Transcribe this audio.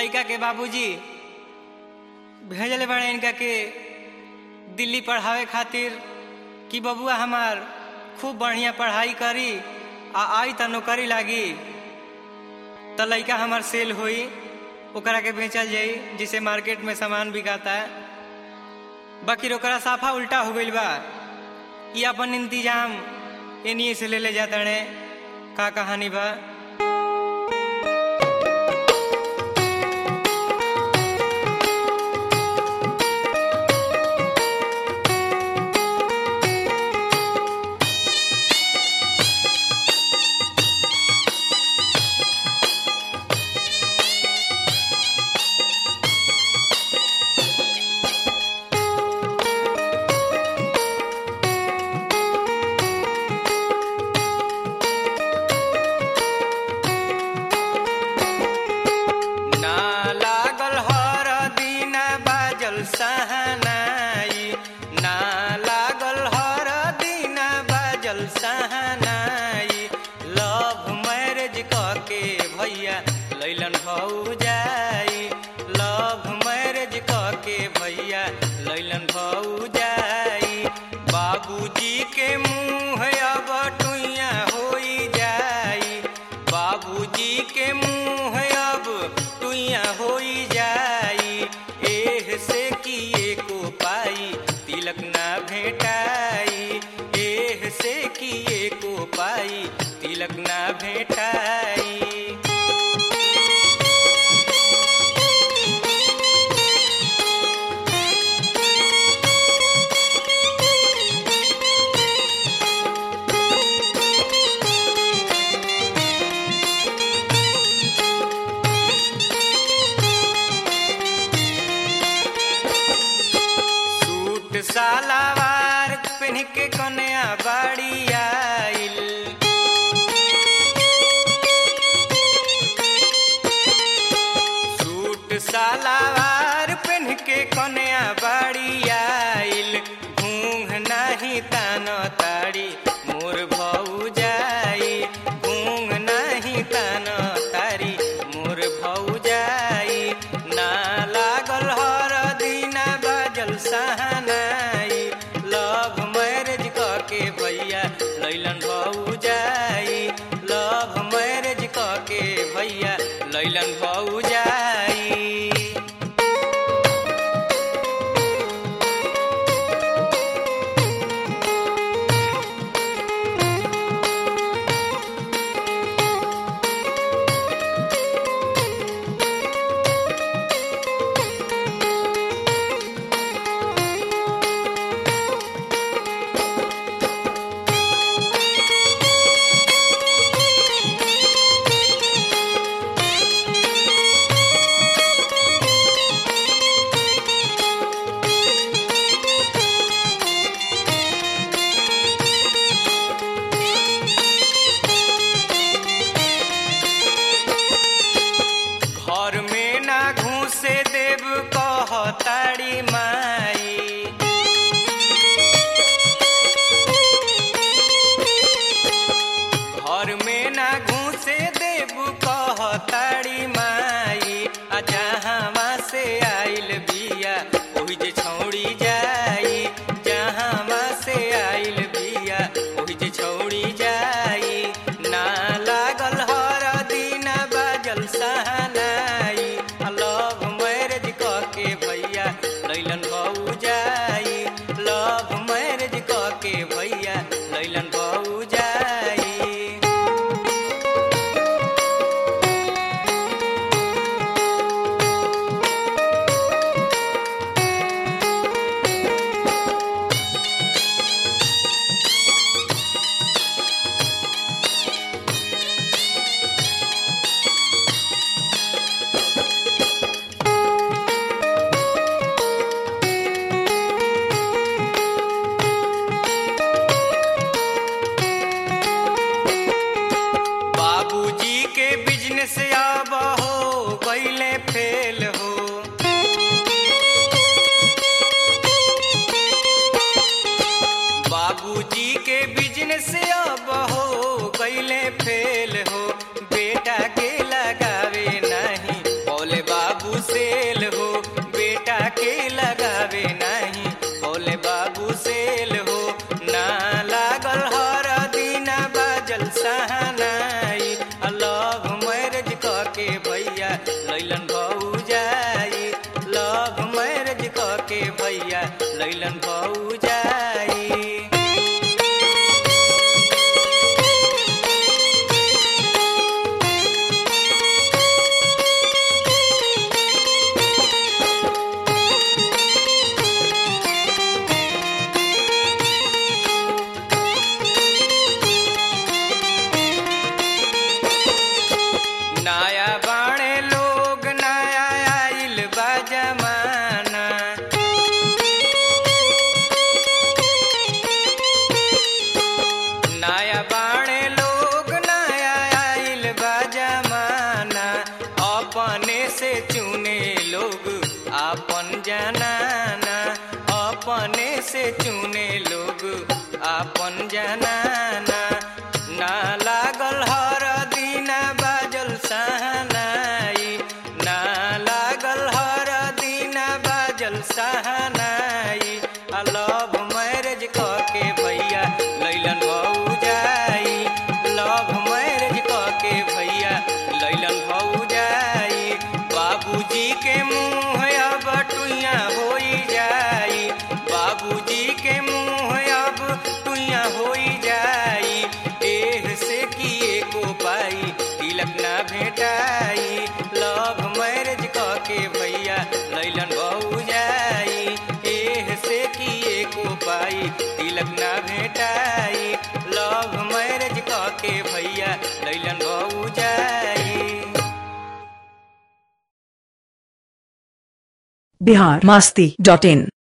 लड़का के बाबूजी भेजले बड़े इनका के दिल्ली पढ़ावे खातिर कि बबुआ हमार खूब बढ़िया पढ़ाई करी आ आई त नौकरी लागी त लड़का हमार सेल होई ओकरा के बेचल जाई जिसे मार्केट में सामान बिकाता है बाकी ओकरा साफा उल्टा हो गइल बा ई अपन इंतजाम एनिए से ले ले जाता का कहानी बा ना लागल हर दिन बाजल सहनाई ना लागल हर दिन बाजल सहनाई लव मैरिज के भैया लैलन भौजाई लव मैरिज के भैया लैलन भौजाई बाबूजी के मुँह अब टुइया होई जाई बाबूजी के मुँह अब टुइया होई जाई एह से किए को पाई तिलक ना भेटाई एह से किए को पाई तिलक ना भेटाई सूट सालावार पहन के कन्या बाड़ी आइल सूट सालावार पहन के कन्या बाड़ी आइल घूंघ नाही तान ताड़ी मोर भौजाई घूंघ नाही तान तारी मोर भौजाई ना लागल हर दिन बाजल सहनाई लव मैरिज के भैया लैलन भौजाई लव मैरिज के भैया लैलन भौजाई घर में ना घूसे देव कहताड़ी माई घर में ना घूसे देव कहताड़ी माई आ जहाँ से आइल बिया ओहि जे छौड़ी जाई जहाँ से आइल बिया ओहि जे छौड़ी जाई ना लागल हर दिन बाजल सहनाई आ लव मैरिज के भैया लैलन भौजाई लव मैरिज के भैया लैलन भौजाई बाबूजी के बिजनेस अब हो गईले फेल हो बाबूजी के बिजनेस अब हो गईले फेल हो बेटा के लगावे नहीं बोले बाबू लैलन भौजाई नया बाणे लोग नया आइल बा जमाना नया बाणे लोग नया आइल बा जमाना अपने से चुने लोग अपन जनाना अपने से चुने लोग अपन जनाना ना लागल हर दिना बाजल सहनाई ना लागल हर दिना बाजल सहनाई आ लव मैरिज के भैया लैलन भौजाई लव मैरिज के भैया लैलन भौजाई बाबूजी के मुँह अब टुइया होई जाई बाबूजी के मुँह अब टुइया होई जाई एह से किए को पाई तिलक ना भेटाई लव मैरिज के भैया लैलन भौजाई एह से किए को पाई तिलक ना भेटाई लव मैरिज के भैया लैलन भौजाई बिहार मस्ती डॉट इन